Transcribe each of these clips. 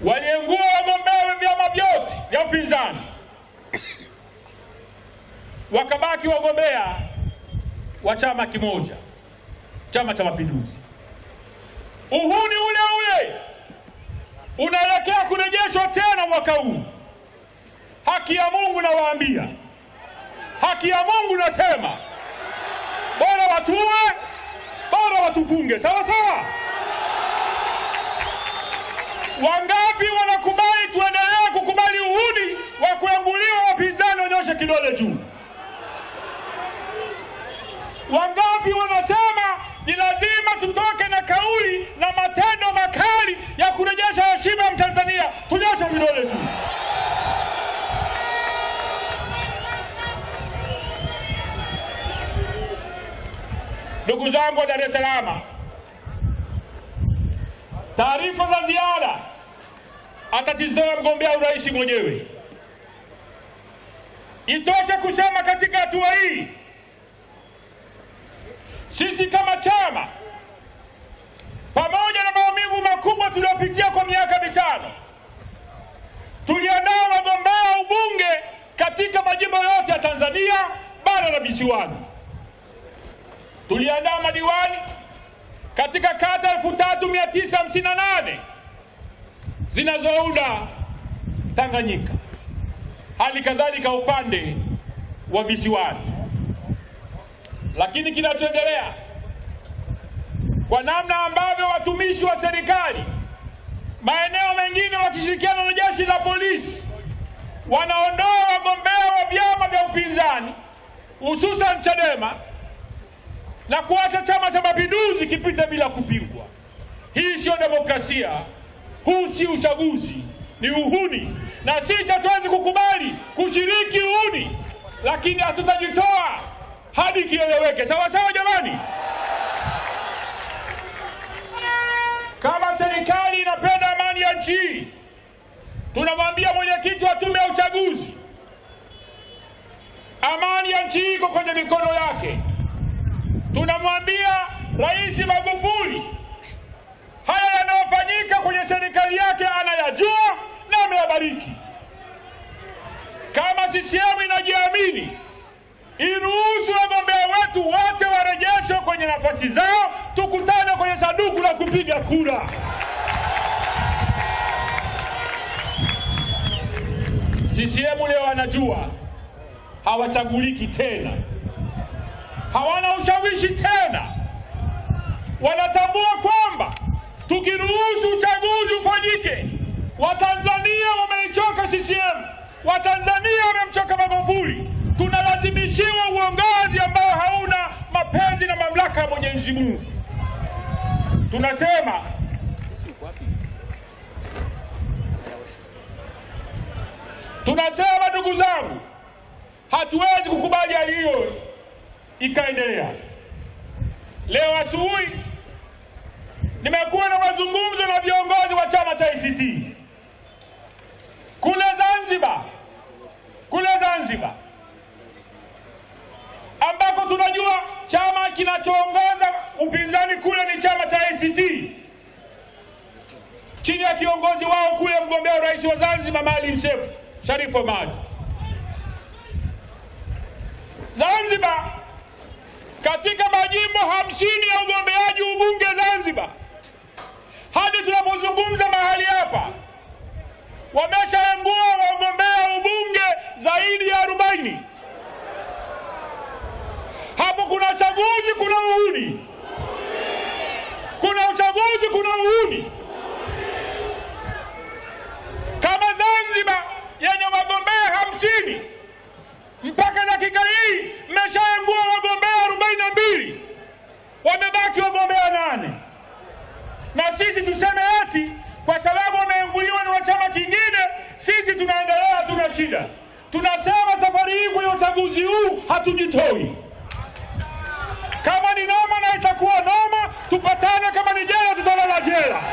waliengua wagombea wa vyama vyote vya upinzani, wakabaki wagombea wa chama kimoja, Chama cha Mapinduzi. Uhuni ule ule unaelekea kurejeshwa tena mwaka huu. Haki ya Mungu nawaambia, haki ya Mungu nasema, bora watuwe, bora watufunge, sawa sawa. Wangapi wanakubali tuendelee kukubali uhuni wa kuenguliwa wapinzani? Wanyoshe kidole juu. Wangapi wanasema ni lazima tutoke na kauli na matendo makali ya kurejesha heshima ya Mtanzania? Tunyoshe vidole juu. Ndugu zangu wa Dar es Salaam, taarifa za ziada atatizama mgombea urais mwenyewe. Itoshe kusema katika hatua hii sisi kama chama, pamoja na maumivu makubwa tuliyopitia kwa miaka mitano, tuliandaa wagombea ubunge katika majimbo yote ya Tanzania bara na visiwani. Tuliandaa madiwani katika kata 3958 zinazounda Tanganyika, hali kadhalika upande wa visiwani. Lakini kinachoendelea kwa namna ambavyo watumishi wa serikali maeneo mengine wakishirikiana na jeshi la polisi wanaondoa wagombea wa vyama vya upinzani hususan Chadema na kuacha Chama cha Mapinduzi kipite bila kupingwa. Hii siyo demokrasia, huu si uchaguzi, ni uhuni, na sisi hatuwezi kukubali kushiriki uhuni, lakini hatutajitoa hadi kieleweke. Sawa sawa, jamani. Kama serikali inapenda amani ya nchi hii, tunamwambia mwenyekiti wa tume ya uchaguzi, amani ya nchi hii iko kwenye mikono yake. Tunamwambia Rais Magufuli, haya yanayofanyika kwenye serikali yake anayajua na ameyabariki. Kama CCM inajiamini iruhusu wagombea wetu wote warejeshwe kwenye nafasi zao, tukutane kwenye sanduku la kupiga kura. CCM leo wanajua hawachaguliki tena, hawana ushawishi tena. Wanatambua kwamba tukiruhusu uchaguzi ufanyike, Watanzania wameichoka CCM, Watanzania wamemchoka Magufuli tunalazimishiwa uongozi ambao hauna mapenzi na mamlaka ya Mwenyezi Mungu. Tunasema tunasema, ndugu zangu, hatuwezi kukubali hali hiyo ikaendelea. Leo asubuhi nimekuwa na mazungumzo na viongozi wa chama cha ACT kule Zanzibar, kule Zanzibar ambako tunajua chama kinachoongoza upinzani kule ni chama cha ACT chini ya kiongozi wao kule mgombea urais wa Zanzibar Maalim Seif Sharif Hamad. Zanzibar, katika majimbo hamsini ya ugombeaji ubunge Zanzibar, hadi tunapozungumza mahali hapa, wameshaengua wagombea ubunge zaidi ya arobaini. Hapo kuna uchaguzi, kuna uhuni, kuna uchaguzi, kuna uhuni. Kama Zanzibar yenye wagombea hamsini mpaka dakika hii mmeshaengua wagombea arobaini na mbili, wamebaki wagombea nane, na sisi tuseme eti kwa sababu wameenguliwa na chama kingine, sisi tunaendelea, hatuna shida. Tunasema safari hii kwenye uchaguzi huu hatujitoi. Kama ni noma na itakuwa noma, tupatane. Kama ni jela, tutalala jela.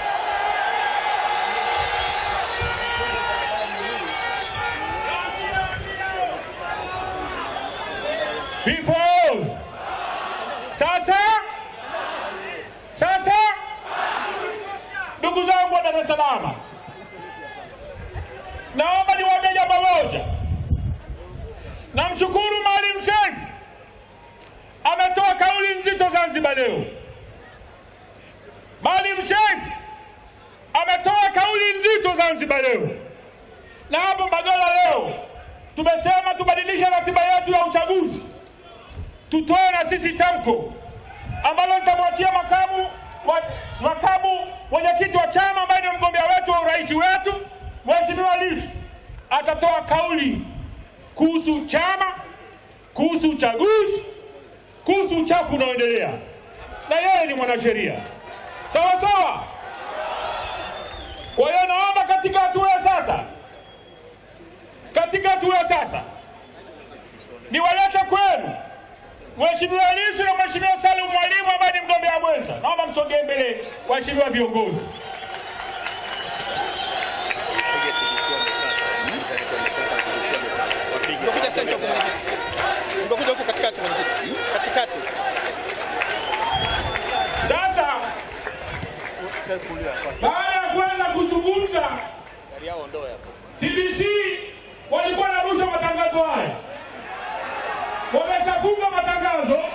People, sasa sasa, ndugu zangu wa Dar es Salaam, leo. Maalim Seif ametoa kauli nzito Zanzibar leo, na hapo Mbagala leo tumesema tubadilishe ratiba yetu ya uchaguzi, tutoe na sisi tamko ambalo nitamwachia makamu wa, makamu mwenyekiti wa chama ambaye ni mgombea wetu wa urais wetu Mheshimiwa Lissu atatoa kauli kuhusu chama, kuhusu uchaguzi, kuhusu uchafu unaoendelea, na yeye ni mwanasheria sawa sawa. Kwa hiyo naomba katika hatua ya sasa, katika hatua ya sasa niwalete kwenu Mheshimiwa Lissu na Mheshimiwa Salum Mwalimu ambaye ni mgombea mwenza. Naomba msogee mbele, waheshimiwa viongozi. Ungekuja sasa huko mwenyekiti. Ungekuja huko katikati mwenyekiti. Katikati. Sasa baada ya kuanza kuzungumza, Gari yao ondoe hapo. TBC walikuwa wanarusha matangazo haya, wameshafunga matangazo